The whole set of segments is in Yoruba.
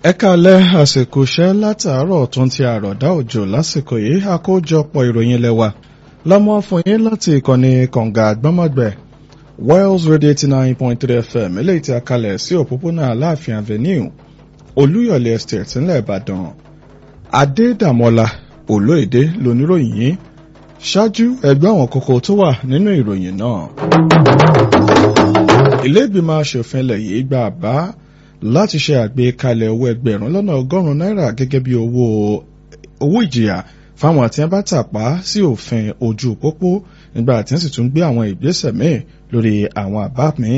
ẹ kálẹ́ àsìkò iṣẹ́ látàárọ̀ tó ń ti àròdá òjò lásìkò yìí àkójọpọ̀ ìròyìn lẹ́wà lọ́mọ fún yín láti ìkànnì kànga àgbọ́mọ̀gbẹ̀ Wales Radio eighty nine point three FM eléyìí tí a kalẹ̀ sí òpópónà Aláàfin Avenue Olúyọ̀lé Estate ńlẹ̀ Ìbàdàn Adédàmọ́lá Olóèdè lóníròyìn yìí ṣáájú ẹgbẹ́ àwọn kókó tó wà nínú ìròyìn náà. ilé ìgbìmọ̀ aṣòfin ilẹ̀ yìí gba àbá láti ṣe àgbékalẹ̀ owó ẹgbẹ̀rún lọ́nà ọgọ́rùn-ún náírà gẹ́gẹ́ bí owó owó ìjìyà fáwọn tí wọ́n bá tàpá sí òfin ojú pópó nígbà tí wọ́n sì tún gbé àwọn ìgbésẹ̀ míì lórí àwọn àbá míì.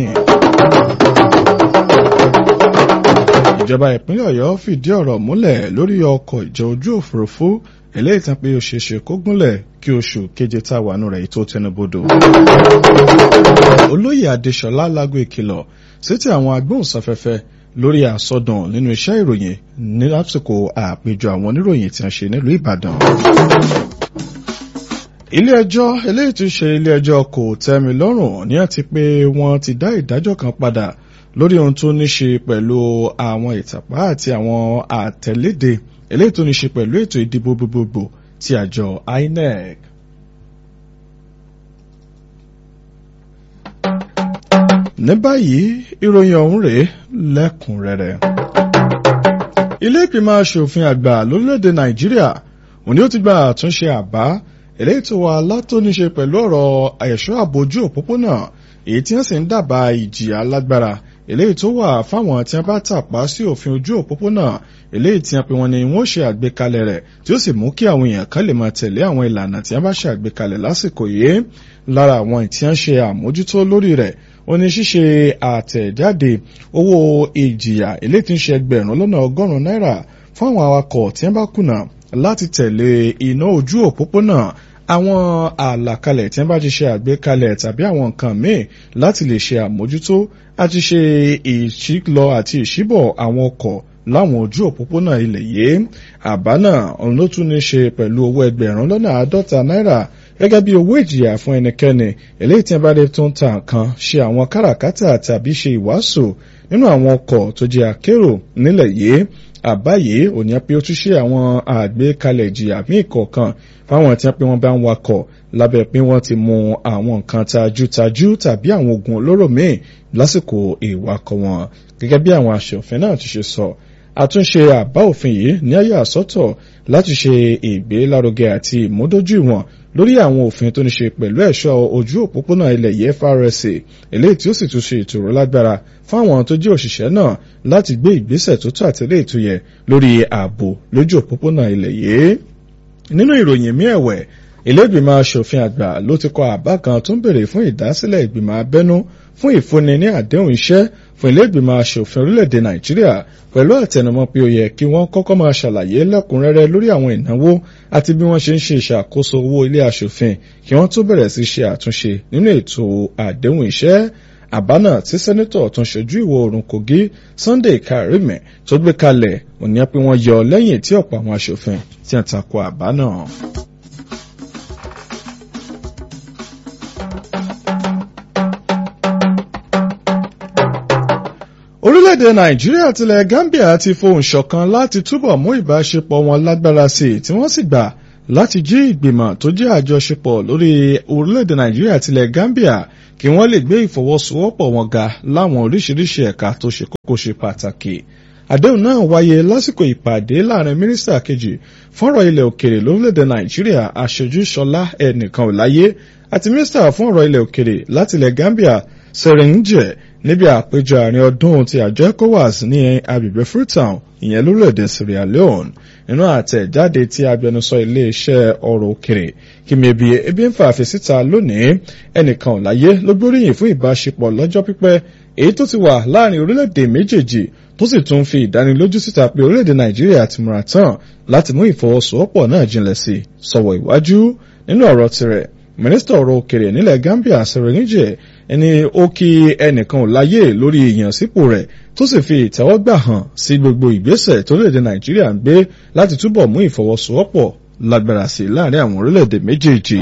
ìjọba ìpínlẹ̀ ọ̀yọ́ fìdí ọ̀rọ̀ múlẹ̀ lórí ọkọ̀ ìjọ ojú òfurufú eléyìí tán pé ó ṣeé ṣe kó gúnlẹ̀ kí oṣù keje tá a wà nù rẹ̀ tó tẹnubodò. olóyè adéṣọlá lágbo ìkìlọ̀ sétí àwọn agbóhùnsáfẹ́fẹ́ lórí àsọdùn nínú iṣẹ́ ìròyìn ní lásìkò àpéjọ àwọn oníròyìn tí wọ́n ṣe nílùú ìbàdàn. ilé ẹjọ́ eléyìí tún ṣe ilé ẹjọ́ kò tẹ́mi lọ́rùn ní àti pé wọ́n ti dá ìdájọ́ kan padà lórí ohun tó ní ṣe pẹ̀lú àwọn ìtàpá àti àwọn àtẹ̀léde eléyìí tó ní ṣe pẹ̀lú ètò ìdìbò gbogbogbò ti àjọ INEC. ní báyìí ìròyìn ọ̀hún rèé lẹ́kùnrẹ́rẹ́. ilé ìgbìmọ̀ asòfin àgbà lórílẹ̀‐èdè nàìjíríà òní ó ti gba àtúnṣe àbá eléyìí tó wà látòníṣe pẹ̀lú ọ̀rọ̀ ẹ̀ṣọ́ àbójú òpópónà èyí tí wọ́n sì ń dábàá ìjìyà lágbára eléyìí tó wà fáwọn tí wọ́n bá tàpá sí òfin ojú òpópónà eléyìí tí wọ́n pe wọn ni wọ́n ṣe àgbékalẹ̀ rẹ̀ tí ó sì mú kí àwọn èèyàn kan lè máa tẹ̀lé àwọn ìlànà tí wọ́n bá ṣe àgbékalẹ̀ lásìkò yìí lára àwọn tí wọ́n ṣe àmójútó lórí rẹ̀ ó ní ṣíṣe àtẹ̀jáde owó ìjìyà eléyìí tí ń ṣe ẹgbẹ̀rún lọ́nà ọgọ́rùn-ún náírà fún àwọn awakọ̀ tí wọ́n bá kùnà láti tẹ̀lé iná ojú òpópónà àwọn àlàkalẹ̀ tí wọ́n bá ti ṣe àgbékalẹ̀ tàbí àwọn nǹkan míì láti lè ṣe àmójútó àti ṣe ìṣílọ àti ìṣíbọ̀ àwọn ọkọ̀ láwọn ojú òpópónà ilẹ̀ yìí àbá náà òun ló tún ní ṣe pẹ̀lú owó ẹgbẹ̀rún lọ́nà àádọ́ta náírà gẹ́gẹ́ bí owó ìjìyà fún ẹnikẹ́ni eléyìí tí wọ́n bá lè tún ta nǹkan ṣe àwọn káràkátà tàbí ṣe ìwàásù nínú àwọn ọkọ̀ tó jẹ́ akérò nílẹ̀ yìí àbá yìí ò ní pé ó tún ṣe àwọn àgbékalẹ̀ ìjìyà míì kọ̀ọ̀kan fáwọn tí wọ́n pé wọ́n bá ń wakọ̀ lábẹ́ pé wọ́n ti mú àwọn nǹkan tajútajú tàbí àwọn oògùn olóró míì lásìkò ìwakọ̀ wọn gẹ́gẹ́ bí àwọn aṣòfin náà ti ṣe sọ àtúnṣe àbá òfin yìí ní ayé àsọtọ̀ láti ṣe ìgbélárugẹ àti ìmúdójúìwọ̀n lórí àwọn òfin tó ní ṣe pẹ̀lú ẹ̀ṣọ́ ojú òpópónà ilẹ̀ yìí FRSA eléyìí tí ó sì tún ṣe ìtòrò lágbára fún àwọn tó jẹ́ òṣìṣẹ́ náà láti gbé ìgbésẹ̀ tó tó àtẹ̀lé ètò yẹ lórí ààbò lójú òpópónà ilẹ̀ yìí. nínú ìròyìn mí ẹ̀wẹ̀ ilé-ìgbìmọ̀ asòfin àgbà ló ti kọ àbá kan tó ń bèrè fún ìdásílẹ̀ ìgbìmọ̀ abẹ́nú fún ìfúnni ní àdéhùn iṣẹ́ fún ilé-ìgbìmọ̀ asòfin orílẹ̀-èdè nàìjíríà pẹ̀lú àtẹnumọ́ pé ó yẹ kí wọ́n kọ́kọ́ máa ṣàlàyé lẹ́kùnrẹ́rẹ́ lórí àwọn ìnáwó àti bí wọ́n ṣe ń ṣe ìṣàkóso owó ilé asòfin kí wọ́n tó bẹ̀rẹ̀ sí ṣe àtúnṣe nínú ètò àdéhùn iṣẹ́ àbá náà tí sẹ́nitọ̀ tó ń ṣojú ìwọ̀ oòrùn kogi sunday karime tó gbé kalẹ̀ òní pé wọ́n yọ lẹ́yìn tí ọ̀pọ̀ àwọn asòfin tí wọ́n tako àbá náà. orílẹ̀-èdè nàìjíríà tilẹ̀ gambia ti fohùn ṣọ̀kan láti túbọ̀ mú ìbáṣepọ̀ wọn lágbára sí i tí wọ́n sì gbà láti jí ìgbìmọ̀ tó jẹ́ àjọṣepọ̀ lórí orílẹ̀-èdè nàìjíríà tilẹ̀ gambia kí wọ́n lè gbé ìfọwọ́sowọ́pọ̀ wọn ga láwọn oríṣiríṣi ẹ̀ka tó ṣe kókó ṣe pàtàkì àdéhùn náà wáyé lásìkò ìpàdé láàrin mínísítà kejì fọ́nrọ̀ ilẹ̀ òkèrè lórílẹ̀‐èdè nàìjíríà aṣojú ṣọlá ẹnìkan ò láyé àti mínísítà fún ọ̀rọ̀ ilẹ̀ òkèrè láti ilẹ̀ gambia serinje níbi àpéjọ àárín ọdún ti àjọ ecowas ní agbègbè freetown ìyẹn lórílẹ̀‐èdè sierra leone nínú àtẹ̀jáde tí agbẹnusọ iléeṣẹ́ ọ̀rọ̀ òkèrè kìmẹ̀bí ebi ń fa àfẹ́síta lónìí ẹnìkan ò láyé ló gbóríyìn fún ìbáṣepọ̀ lọ́jọ́ pípẹ́ èyí tó ti wà láàrin orílẹ̀-èdè méjèèjì tó sì tún fi ìdánilójú síta pé orílẹ̀-èdè nàìjíríà ti múra tán láti mú ìfọwọ́sowọ́pọ̀ náà jinlẹ̀ sí sọ̀wọ́ ìwájú nínú ọ̀rọ̀ tirẹ̀ mínísítà ọ̀rọ̀ òkèrè nílẹ̀ gambia sẹ̀rẹ̀níjẹ̀ ẹni ó kí ẹnìkan ò láyé lórí ìyànsípò rẹ̀ tó sì fi ìtẹ́wọ́gbà hàn sí gbogbo ìgbésẹ̀ tó lè dé nàìjíríà ń gbé láti túbọ̀ mú ìfọwọ́sowọ́pọ̀ lágbára sí láàrin àwọn orílẹ̀-èdè méjèèjì.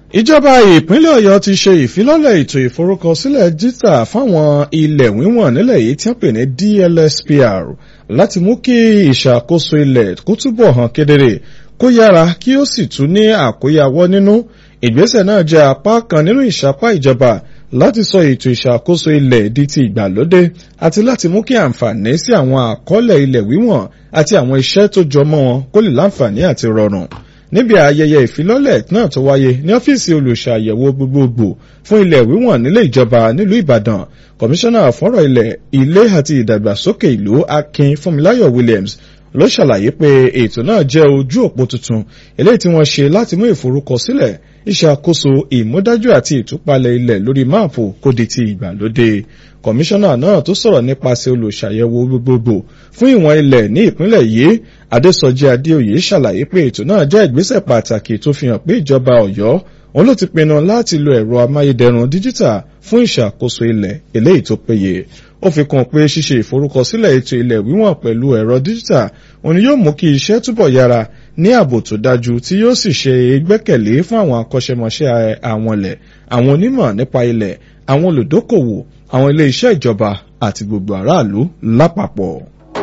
ìjọba ìpínlẹ̀ ọ̀yọ́ ti ṣe ìfilọ́lẹ̀ ètò ìforúkọsílẹ̀ dítà fáwọn ilẹ̀ wíwọ̀n nílẹ̀ yìí tí wọ́n pè ní DLSPR láti mú kí ìṣàkóso ilẹ̀ kó túbọ̀ hàn kedere kó yára kí ó sì tún ní àkóyawọ́ nínú ìgbésẹ̀ náà jẹ́ apá kan nínú ìṣapá ìjọba láti sọ ètò ìṣàkóso ilẹ̀ di ti ìgbàlódé àti láti mú kí àǹfààní sí àwọn àkọọ́lẹ̀ ilẹ̀ wíwọ̀n àti àwọn iṣẹ́ tó jọmọ́ wọn kó lè láǹfààní àti rọrùn níbi ayẹyẹ ìfilọ́lẹ̀ náà tó wáyé ní ọ́fíìsì olùṣàyẹ̀wò gbogbogbò fún ilẹ̀ wíwọ̀n nílé ìjọba nílùú ìbàdàn kọmíṣánná fọ́rọ̀ ilẹ̀ ilé àti ìdàgbàsókè ìlú akin fúnmiláyọ̀ williams ló ṣàlàyé pé ètò náà jẹ́ ojú òpó tuntun eléyìí tí wọ́n ṣe láti mú ìforúkọsílẹ̀ ìṣàkóso ìmúdájú àti ìtúpalẹ̀ ilẹ̀ lórí máàpù kó di ti ìgbàlódé kọmíṣánná náà tó sọ̀rọ̀ nípasẹ̀ olùṣàyẹ̀wò gbogbogbò fún ìwọ̀n ilẹ̀ ní ìpínlẹ̀ yìí adésọjí adéoyè ṣàlàyé pé ètò náà jẹ́ ìgbésẹ̀ pàtàkì tó fi hàn pé ìjọba ọ̀yọ́ òun ló ti pinnu láti lo ẹ̀rọ amáyédẹrùn díjítà fún ìṣàkóso ilẹ̀ eléyìí tó péye ó fi kún pé ṣíṣe ìforúkọsílẹ̀ ètò ilẹ̀ wíwọ̀n pẹ̀lú ẹ̀rọ díjítà òun yóò mú kí iṣẹ́ túbọ̀ yára ní ààbò tó dájú tí yóò sì ṣe ìgbẹ́kẹ̀lé fún àwọn akọ́ṣẹ́mọṣẹ́ àwọn ilẹ̀ àwọn onímọ̀ nípa ilẹ̀ àwọn olùdókòwò àwọn ilé iṣẹ́ ìjọba àti gbogbo aráàlú lápapọ̀.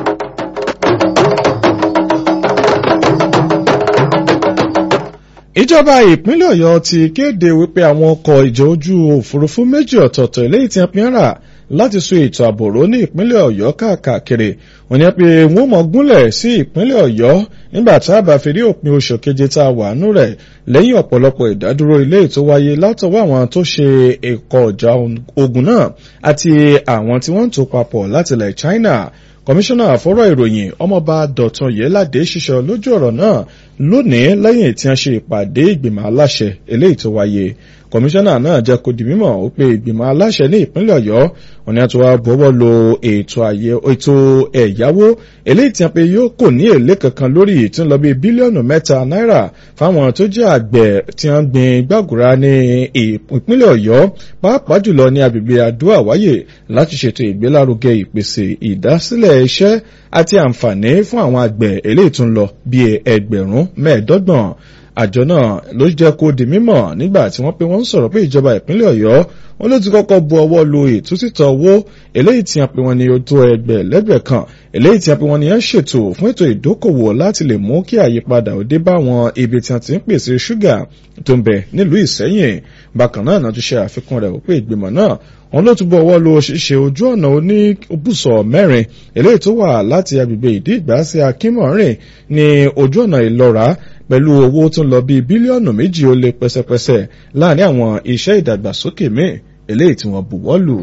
ìjọba ìpínlẹ̀ ọ̀yọ́ ti kéde wípé àwọn ọkọ̀ ìjọ ojú òfurufú méjì ọ̀tọ̀ọ̀tọ̀ eléyìí tí wọ́n fi ń rà láti so ètò àbòrò ní ìpínlẹ̀ ọ̀yọ́ káàkiri wọ́n ní pé wọ́n mọ̀ gúnlẹ̀ sí ìpínlẹ̀ ọ̀yọ́ nígbà tá a bá fi rí òpin oṣù keje tá a wà nú rẹ̀ lẹ́yìn ọ̀pọ̀lọpọ̀ ìdádúró ilé tó wáyé látọwọ́ àwọn tó ṣe ẹ̀kọ́ ọjà ogun náà àti àwọn tí wọ́n ń tò papọ̀ láti ilẹ̀ China kọmíṣánná àfọ́rọ̀ ìròyìn ọmọọba dọ̀tun yẹ́ládé ṣiṣẹ́ lójú ọ̀rọ̀ náà lónìí lẹ́yìn tí wọ́n ṣe ìpàdé ìgbìmọ̀ aláṣẹ eléyìí tó wáyé kọmíṣánná náà jẹ́ kó di mímọ̀ ó pé ìgbìmọ̀ aláṣẹ ní ìpínlẹ̀ ọ̀yọ́ wọn ni a ti wá bọ́wọ́ lo ètò ẹ̀yáwó eléyìí tí wọ́n pe yóò kò ní èlé kankan lórí tí ń lọ bí bílíọ̀nù mẹ́ta náírà fáwọn tó jẹ́ àgbẹ̀ tí wọ́n gbin gbàgùrà ní ìpínlẹ̀ ọ̀yọ́ pàápàá jùlọ ní agbègbè àdúrà wáyé láti ṣètò ìgbélárugẹ ìpèsè ìdásílẹ̀ iṣẹ́ àti àǹfààní fún àwọn àgbẹ̀ eléyìí tó ń lọ bí ẹgbẹ̀rún mẹ́ẹ̀ẹ́dọ́gbọ̀n àjọ náà ló jẹ́ kó di mímọ̀ nígbà tí wọ́n pé wọ́n ń sọ̀rọ̀ pé ìjọba ìpínlẹ̀ ọ̀yọ́ wọn ló ti kọ́kọ́ bu ọwọ́ lu ìtúsítọ̀ owó eléyìí tí wọ́n pe wọn ní ojú ẹgbẹ̀ lẹ́gbẹ̀ẹ́ kan eléyìí tí wọ́n pe wọn ní ẹ̀ ṣètò fún ètò ìdókòwò láti lè mú kí àyípadà òde bá wọn ibi tí wọ́n ti ń pèsè ṣúgà tó ń bẹ nílùú ìsẹ́yìn bákan náà náà tún ṣe àfikún rẹ̀ wípé ìgbìmọ̀ náà wọn ló túbọ̀ ọwọ́ lo ṣíṣe ojú ọ̀nà oníbùsọ̀ mẹ́rin eléyìí tó wà láti agbègbè ìdí ìgbà sí akínmọ̀rìn ní ojú ọ̀nà ìlọ́ra pẹ̀lú owó tó ń lọ bíi bílíọ̀nù méjì ó lé pẹ́sẹ́pẹ́sẹ́ láàrin àwọn iṣẹ́ ìdàgbàsókè míì eléyìí tí wọ́n buwọ́ lù.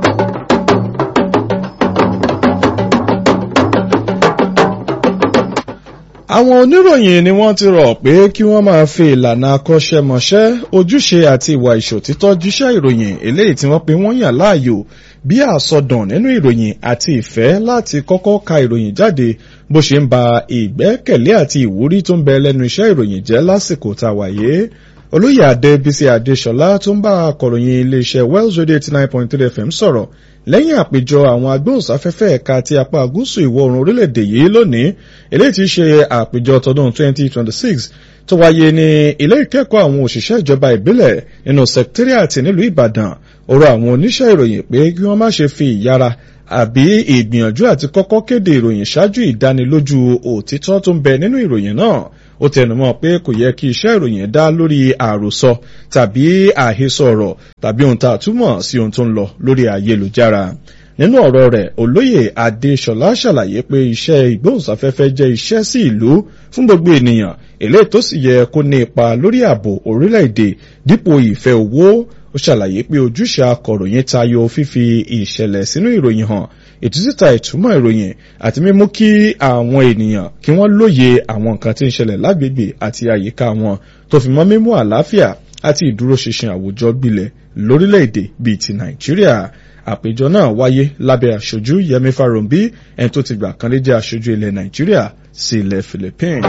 àwọn oníròyìn ni wọ́n ti rọ̀ pé kí wọ́n máa fi ìlànà akọ́ṣẹ́mọṣẹ́ ojúṣe àti ìwà ìṣòtítọ́ jíṣẹ́ ìròyìn eléyìí tí wọ́n pe wọ́n yàn láàyò bí àsọdùn nínú ìròyìn àti ìfẹ́ láti kọ́kọ́ ka ìròyìn jáde bó ṣe ń ba ìgbẹ́kẹ̀lé àti ìwúrí tó ń bẹ lẹ́nu iṣẹ́ ìròyìn jẹ́ lásìkò tá a wáyé olóyè adébísí adéṣọlá tó ń bá akọ̀ròyìn iléeṣẹ́ wells radio eighty nine point three fm sọ̀rọ̀ lẹ́yìn àpéjọ àwọn agbóhùnsáfẹ́fẹ́ ẹ̀ka ti apá gúúsù ìwọ̀ oòrùn orílẹ̀-èdè yìí lónìí eléyìí ti ṣe àpéjọ tọdún twenty twenty six tó wáyé ní ilé ìkẹ́kọ̀ọ́ àwọn òṣìṣẹ́ ìjọba ìbílẹ̀ nínú sẹkítírìàtì nílùú ìbàdàn ọ̀rọ̀ àwọn oníṣẹ́ ìròyìn pé kí wọ́n má ṣe fi ìyára àbí ìgbìyànjú àti kọ́kọ́ kéde ìròyìn ṣáájú ìdánilójú òtítọ́ tó ń bẹ nínú ìròyìn náà ó tẹnumọ́ pé kò yẹ kí iṣẹ́ ìròyìn dá lórí àròsọ tàbí àhesọ ọ̀rọ̀ tàbí ohun tá a túmọ̀ sí ohun tó ń lọ lórí ayélujára nínú ọ̀rọ̀ rẹ̀ olóyè adéṣọlá ṣàlàyé pé iṣẹ́ ìgbóhùnsáfẹ́fẹ́ jẹ́ iṣẹ́ sí ìlú fún gbogbo ènìyàn eléyìí tó sì yẹ kó ní ipa lórí ààbò orílẹ̀-èdè dípò ìfẹ́ owó ó ṣàlàyé pé ojúṣe akọ̀ròyìn tayọ fífi ìṣẹ̀lẹ̀ sínú ìròyìn hàn ìtúsíta ìtumọ̀ ìròyìn àti mímú kí àwọn ènìyàn kí wọ́n lóye àwọn nǹkan tí ń ṣẹlẹ̀ lágbègbè àti àyíká wọn tó fi mọ́ mímú àlàáfíà àti ìdúróṣinṣin àwùjọ gbilẹ̀ lórílẹ̀‐èdè bíi ti nàìjíríà àpéjọ náà wáyé lábẹ́ aṣojú yẹmi farombi ẹni tó ti gbà kan lé jẹ́ aṣojú ilẹ̀ nàìjíríà sí ilẹ̀ philippines.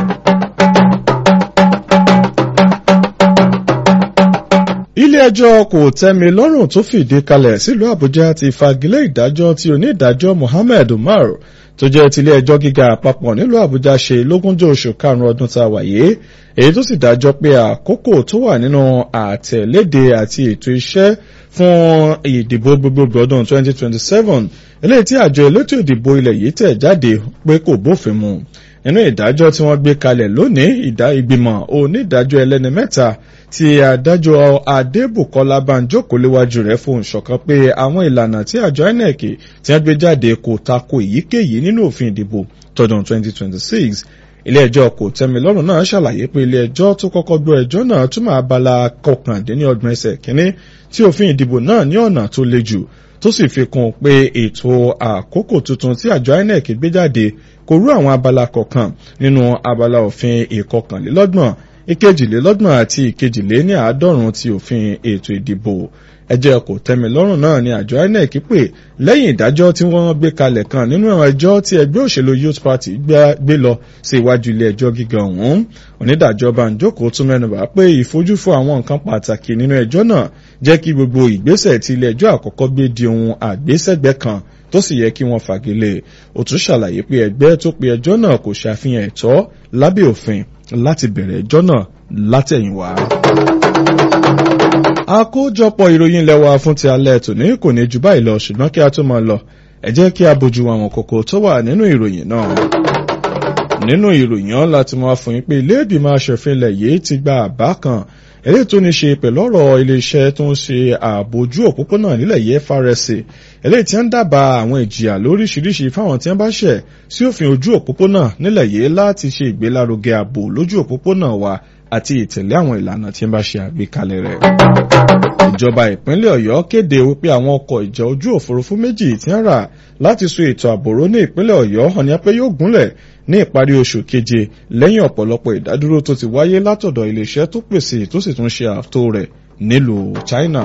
ilé ẹjọ́ kò tẹ́mi lọ́rùn tó fìdí kalẹ̀ sílùú àbújá ti fagilé ìdájọ́ tí onídàájọ́ mohammed umar tó jẹ́ tilé ẹjọ́ gíga àpapọ̀ nílùú àbújá ṣe lógúnjọ́ oṣù karùn-ún ọdún tá a wà yìí èyí tó sì dájọ́ pé àkókò tó wà nínú àtẹ̀léde àti ètò iṣẹ́ fún ìdìbò gbogbogbò ọdún 2027 eléyìí tí àjọ elétò ìdìbò ilẹ̀ yìí tẹ̀ jáde pé kò bófin mu nínú ìdájọ́ tí wọ́n gbé kalẹ̀ lónìí ìdá ìgbìmọ̀ onídàájọ́ ẹlẹ́ni mẹ́ta tí adájọ́ adébùkọ́lá banjoko léwájú rẹ̀ fún ìṣọ̀kan pé àwọn ìlànà tí àjọ inec tí wọ́n gbé jáde kò tako èyíkéyìí nínú òfin ìdìbò tọdún 2026 ilé ẹjọ́ kò tẹ́milọ́rùn náà ṣàlàyé pé ilé ẹjọ́ tó kọ́kọ́ gbọ́ ẹjọ́ náà túmọ̀ abala kọkàndínlọ́gbọ̀n ẹsẹ̀ kínní tí òfin ìdìbò náà ní ọ̀nà tó le jù tó sì fi kún un pé ètò àkókò tuntun tí àjọ inec gbé jáde kò rú àwọn abala kọ̀ọ̀kan nínú abala òfin ìkọkànlélọ́gbọ̀n ìkejìlélọ́gbọ̀n àti ìkejìléní àádọ́rùn-ún ti òfin ètò ìdìbò ẹjẹ́ kò tẹ́mi lọ́rùn náà ni àjọ inec pè lẹ́yìn ìdájọ́ tí wọ́n gbé kalẹ̀ kan nínú ẹjọ́ tí ẹgbẹ́ òṣèlú youth party gbé lọ sí iwájú ilé ẹjọ́ gíga ọ̀hún onídàájọ́ banjoko tún mẹ́nubà pé ìfojúfò àwọn nǹkan pàtàkì nínú ẹjọ́ náà jẹ́ kí gbogbo ìgbésẹ̀ tí ilé ẹjọ́ àkọ́kọ́ gbé di ohun àgbésẹ̀gbẹ́ kan tó sì yẹ kí wọ́n fagilé ó tún ṣàlàyé pé ẹgbẹ́ tó pe ẹjọ́ náà kò ṣàfihàn ẹ̀tọ́ lábẹ́ òfin láti bẹ̀rẹ̀ ẹjọ́ náà látẹ̀yìnwá. àkójọpọ̀ ìròyìn lẹ́wà fún ti alẹ́ tòní kò ní ju báyìí lọ ṣùgbọ́n kí a tó máa lọ ẹ jẹ́ kí a bójú àwọn kókó tó wà nínú ìròyìn náà. nínú ìròyìn ọ̀hún láti máa fún yín pé ilé ìgbìmọ̀ aṣòfin ilẹ̀ yìí ti gba àbá kan eléyìí tó ní ṣe pẹ̀lú ọ̀rọ̀ iléeṣẹ́ tó ń ṣe àbójú òpópónà nílẹ̀ yìí FRSC eléyìí tí ń dábàá àwọn ìjìyà lóríṣiríṣi fáwọn tí wọ́n bá ṣẹ̀ sí òfin ojú òpópónà nílẹ̀ yìí láti ṣe ìgbélárugẹ ààbò lójú òpópónà wa àti ìtẹ̀lé àwọn ìlànà tí wọ́n bá ṣe àgbékalẹ̀ rẹ̀. ìjọba ìpínlẹ̀ Ọ̀yọ́ kéde wípé àwọn ọkọ̀ ìjà ojú òfurufú méjì tí ń rà láti so ètò àbòrò ní ìpínlẹ̀ Ọ̀yọ́ hàn ní pé yóò gúnlẹ̀ ní ìparí oṣù keje lẹ́yìn ọ̀pọ̀lọpọ̀ ìdádúró tó ti wáyé látọ̀dọ̀ iléeṣẹ́ tó pèsè tó sì tún ṣe ààtò rẹ̀ nílùú China.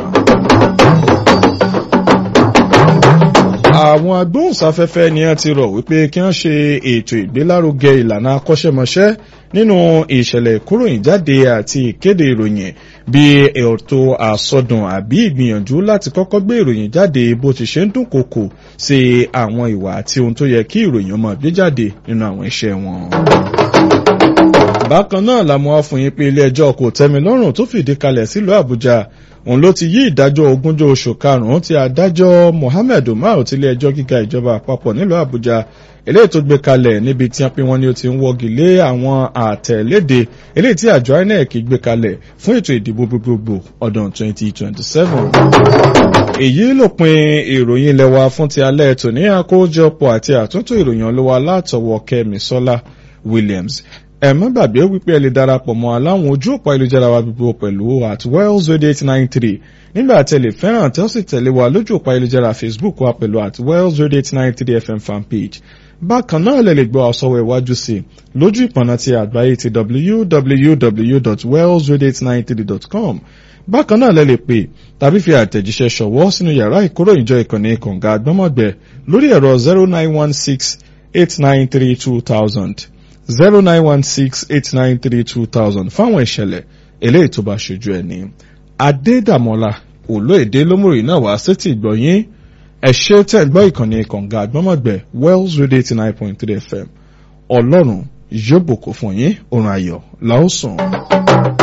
àwọn agbóhùnsáfẹ́fẹ́ ni a ti rọ̀ wípé kí wọ́n ṣe ètò ìgbélárugẹ ìlànà akọ́ṣẹ́mọṣẹ́ nínú ìṣẹ̀lẹ̀ ìkóròyìn jáde àti ìkéde ìròyìn bí ètò àsọdùn àbí ìgbìyànjú láti kọ́kọ́ gbé ìròyìn jáde bó ti ṣe ń dúnkokò sí àwọn ìwà àti ohun tó yẹ kí ìròyìn ọmọ gbé jáde nínú àwọn iṣẹ́ wọn bákan náà la mọ̀ fún yín pé ilé ẹjọ́ kò tẹ́mi lọ́rùn tó fìdí kalẹ̀ sílùú àbújá òun ló ti yí ìdájọ́ ogúnjọ́ oṣù karùn-ún ti adájọ́ mohammed umar ti ilé ẹjọ́ gíga ìjọba àpapọ̀ nílùú àbújá eléyìí tó gbé kalẹ̀ níbi tí wọ́n pín wọn ni ó ti ń wọ́gi lé àwọn àtẹ̀léde eléyìí tí àjọ inec gbé kalẹ̀ fún ètò ìdìbò gbogbogbò ọdún 2027. èyí lópin ìròyìn lẹ́wà fún ti alẹ́ tòní àkójọpọ̀ àti àtúntò ìròyìn ọlọ́wà látọwọ́ kẹ́mi sọ́lá williams ẹ má gbàgbé wípé ẹ lè darapọ̀ mọ́ aláwọn ojú òpó ayélujára wa gbogbo pẹ̀lú at wells radio eight nine three nígbà tí ẹ lè fẹ́ràn tí ó sì tẹ̀lé wa lójú òpó ayélujára facebook wa pẹ̀lú at wells radio eight nine three fm fanpage bákan náà lè lè gbọ́ àsọwọ́ iwájú sí i lójú ìpọ̀nà ti àgbáyé ti www.wellsradio893.com bákan náà lẹ lè pè tàbí fi àtẹ̀jíṣẹ́ ṣọ̀wọ́ sínú yàrá ìkóròyìnjọ ìkànnì kànga àgbọ́mọ̀gbẹ́ lórí ẹ̀rọ zero nine one six eight nine three two thousand zero nine one six eight nine three two thousand fáwọn ìṣẹ̀lẹ̀ eléyìí tó bá ṣojú ẹ̀ ní. adédàmọ́lá olóèdè lómùrì náà wá sétí ìgbọ̀nyín ẹ ṣé tẹ̀ ń gbọ́ ìkànnì kànga àgbọ́mọ̀gbẹ́ wells radio eighty nine point three fm ọlọ́run yóò bùkún fún yín oorun ayọ̀ làó sùn.